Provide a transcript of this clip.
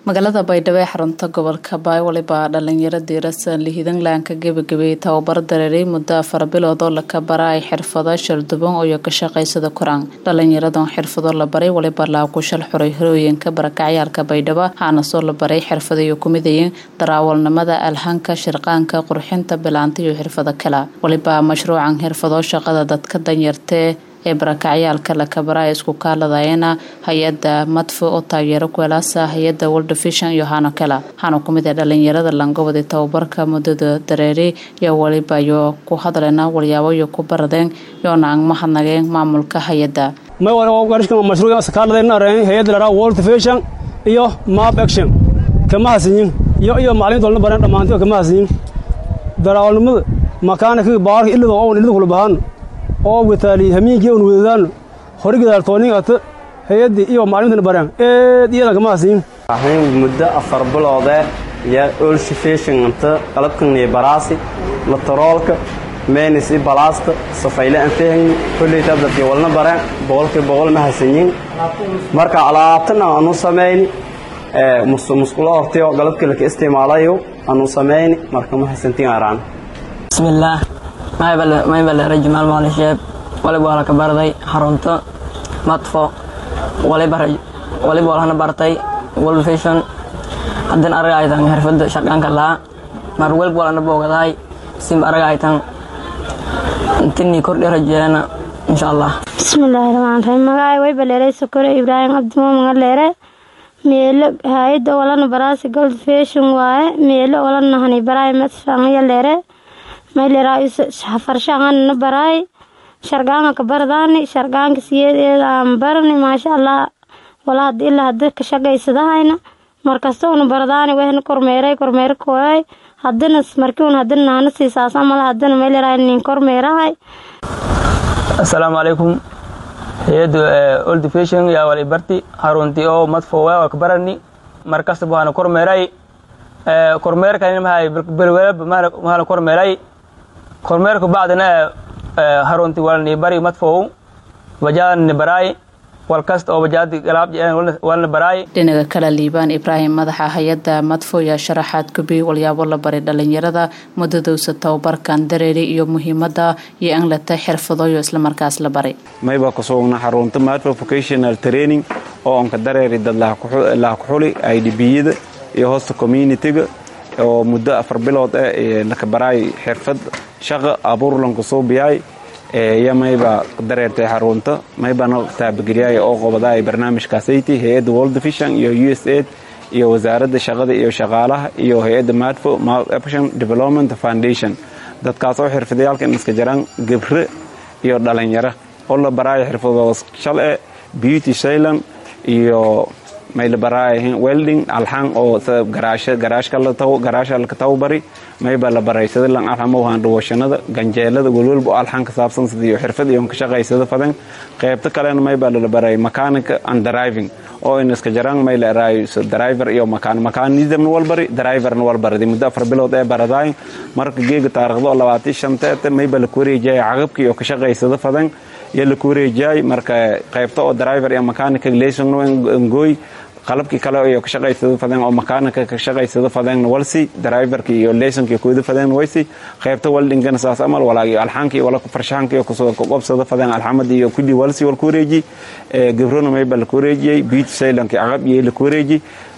magaalada baydhabo ee xarunta gobolka baay walibaa dhalinyaro diirasan lihidanlaanka gebagabeeyey tababaro dareeray muddo afar bilood oo laka bara ay xirfado sharduban iyo ka shaqaysada koraan dhalinyaradan xirfado la baray walibaa laakushal xuray horooyinka barakacyaalka baydhabo waxaana soo la baray xirfadayo kumidayeen daraawalnimada alhanka shirqaanka qurxinta bilaanta iyo xirfado kale walibaa mashruucan xirfado shaqada dadka danyartee ee barakacyaalka lakabara ay isku kaaladayana hay-ada madfo oo taageero kuelaasa hay-ada world vision iyo hano kale waxaana kumid ah dhalinyarada langobodi tababarka muddada dareeri iyo waliba iyo ku hadlena walyaabo iyo ku baradeen yoona aan mahadnageen maamulka hay-ada hay-ada lahaa world vision iyo map action kama hasinyin iyo iyo macalimiinta walna bareen dhammaantii kama hasinyin daraawalnimada makaanikaga baarka ilada oon ilada kula bahaan oo wataali hamiinkii un wadadaano horigidaal tooningata hay-addii iyo macalimiintana bareen eed iyadan kama hasiin waxaan muddo afar biloode iyo olsifeshinganta qalabkaniyo baraasi lataroolka meenis i balaasta safayle aan fahayni kolleytaa dadkii walna bareen boqolkii boqol ma hasanyin marka alaabtana aanu samayni musqulo hortayo galabkii laka isticmaalayo aanu samayni marka ma hasantin araan bismillaah maybale jamaal maali sheeb waliba waa laka barday xarunta matfo waliba walhana bartay world vision haddana araga aytan xirfada shaqaanka lahaa mar welba walana boogadahay simba araga aytan intini kordhi rajeena insha allah bismillaahi raxmaan raxiim magacay way baleeray sokore ibraahim cabdimo magaleere meelo hay-adda walana baraasi gold vision waaye meelo walana hani baraay matfangaya leere mayleraa farshaanana baraay shargaanka ka bardaani shargaanka siyeedeeda aan barani maasha allah wala hada ilaa hada ka shaqaysadahayna markastoona bardaani wehna kormeeray kormeero kooyay hadana markiun hadana naana siisaas amala hadana mayleraa nin kormeerahay assalaamu calaykum hay-adda old fashion yaa wali barti harunti oo madfo waa ka barani markasta waxaana kormeeray kormeerkan mahay belwelab mahala kormeeray kormeerka bacdina harunti walni bari madfow bajaadni baraay walkasta oo bajaadi galaab walna baraay dhinaga kale liibaan ibraahim madaxa hay-adda madfo yaa sharaxaad gubi walyaabo la baray dhalinyarada muddadowsa tababarkan dareeri iyo muhiimada iyo in lata xirfadoyo islamarkaas la baray mayba kusugna xarunta madfo vocational training oo onka dareeri dad laha kuxuli idbiyada iyo hoosta communitiga oo muddo afar bilood ah laka baraay xirfad shaqa abuurlanku suubiyaay iyo mayba dareertay xarunta maybana taabageliyaay oo qobadaay barnaamijkaasaytii hay-adda world vision iyo u s aid iyo wasaaradda shaqada iyo shaqaalaha iyo hay-adda madfo action development foundation dadkaas oo xirfadayaalka in iska jiraan gebre iyo dhalinyaro oo la baraayo xirfadooda shale beauty shailan iyo mayla baraayahin welding alxan oo garaashka laka tababari mayba la baray sida lan alxamowhan dhawashanada ganjeelada welwelba oo alxan ka saabsan sidiyo xirfad iyo ka shaqaysada fadan qaybta kalena mayba la baray mechanic and driving oo in iska jaraan mayla eraayo driver iyo makaan makanismna walbari driverna walbaradi muddo afar bilood ee baradaay marka geega taarikhda oo labaatan shanteeta mayba la kuwareejiyay caqabka iyo ka shaqaysada fadan iyo la kuwareejiyay marka qaybta oo driver iyo mechanic leysongna ngooy qalabkii kale iyo ka shaqaysada fadeen oo makaanika ka shaqaysada fadeen walsi driverka iyo leysonka kooda fadeen waysi qaybta waldingana saas amal walaagi alxaanka iyo wala farshaxanka iyo kusoo qobsada fadeen alxamad iyo kulli walsi wal ku wareeji gabrona mayba la ku wareejiyay beach sailanka aqab iyo la ku wareeji